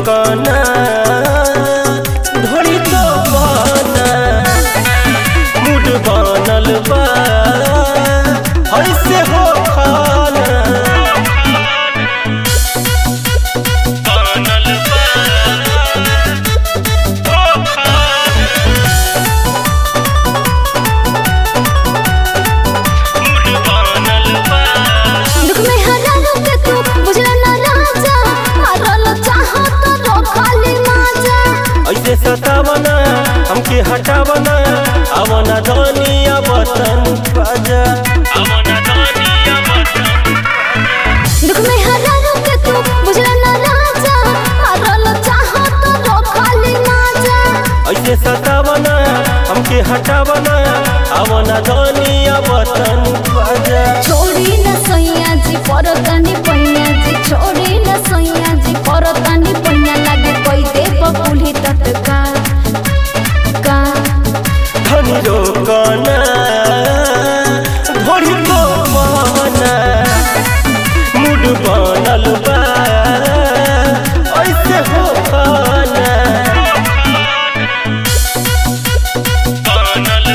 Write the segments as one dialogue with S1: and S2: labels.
S1: रोकना धोड़ी तो बना मूड बनल बा ऐसे हो खाना बनल बा हो
S2: दुख में हरारो के तू बुझला ना राजा हरल चाहो तो रोखाली माजा
S1: ऐसे सतावना हमके हटावना आवना धनिया बतन बाजा आवना धनिया बतन
S2: दुख में हरारो के तू बुझला ना राजा हरल चाहो तो रोखाली माजा
S1: ऐसे सतावना हमके हटावना आवना धनिया बतन बाजा
S2: छोड़ी न सैया जी परतानी पैया जी छोड़ी न सैया जी परतानी पैया लागे कोई दे बबुली तटका का
S1: धनी रोकना धोड़ी को बहना मूड बनल बा ऐसे हो खाना बनल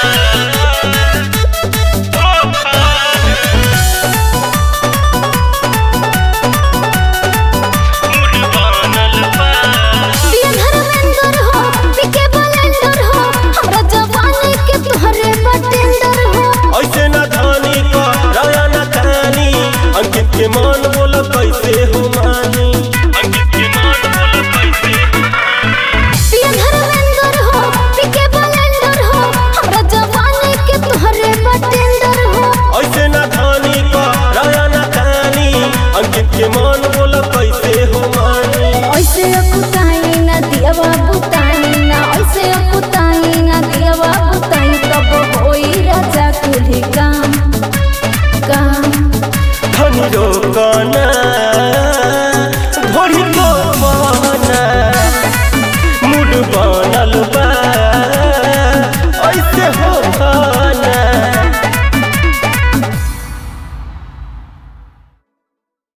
S2: पिया धर्मेंद्र हो पिके बलेंडर हो हमरा जवानी के तोहरे बटेंडर हो
S1: ऐसे न धानी का राया न कहानी अंकित के मान बोल कैसे हो मानी अंकित के मान बोल कैसे
S2: पिया धर्मेंद्र हो पिके बलेंडर हो हमरा जवानी के तोहरे बटेंडर हो
S1: ऐसे न धानी का राया न कहानी अंकित के मान बोल कैसे हो मानी
S2: ऐसे अकुताई ना दिया बाबू ताई ना ऐसे अकुताई ना दिया बाबू ताई तब होई राजा कुली काम काम
S1: धनी रोकना धोड़ी को बहना मूड बन